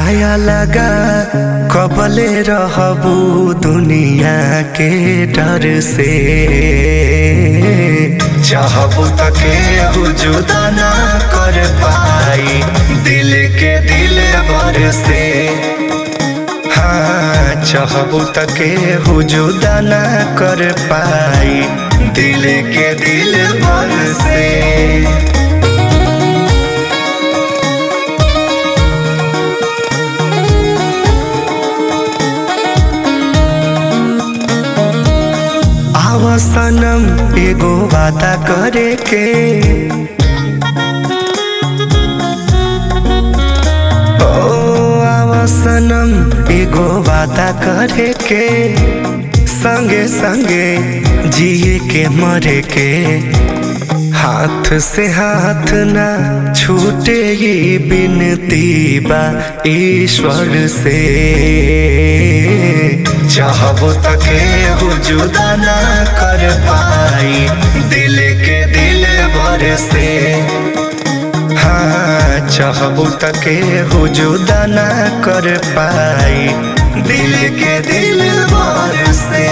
साया लगा कबले रहबू दुनिया के डर से चाहबू तके जुदा ना कर पाई दिल के दिल भर से हाँ चाहबू तके जुदा ना कर पाई दिल के दिल भर से आवा सनम एगो वादा करे के ओ आवा सनम एगो वादा करे के संगे संगे जिए के मरे के हाथ से हाथ ना छूटे ही बिनती बा ईश्वर से चाहबो तके जुदा ना कर पाई दिल के दिल भर से हाँ चाहबो तके जुदा ना कर पाई दिल के दिल भर से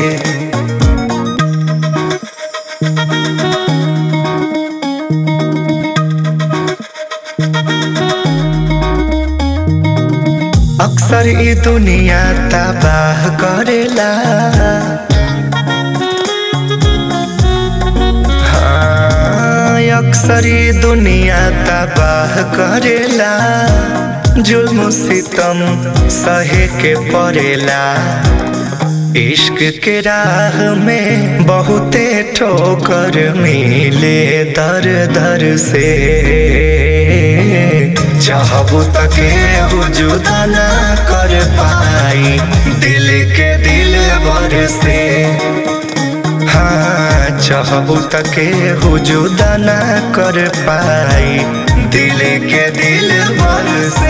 अक्सर ई दुनिया तबाह करेला हाँ, अक्सर ई दुनिया तबाह करेला जुल्म सितम सहे के पड़ेला इश्क के राह में बहुते ठोकर मिले दर दर से चाहबू तके जुदा ना कर पाई दिल के दिल भर से हाँ चाहबू तके जुदा ना कर पाई दिल के दिल भर से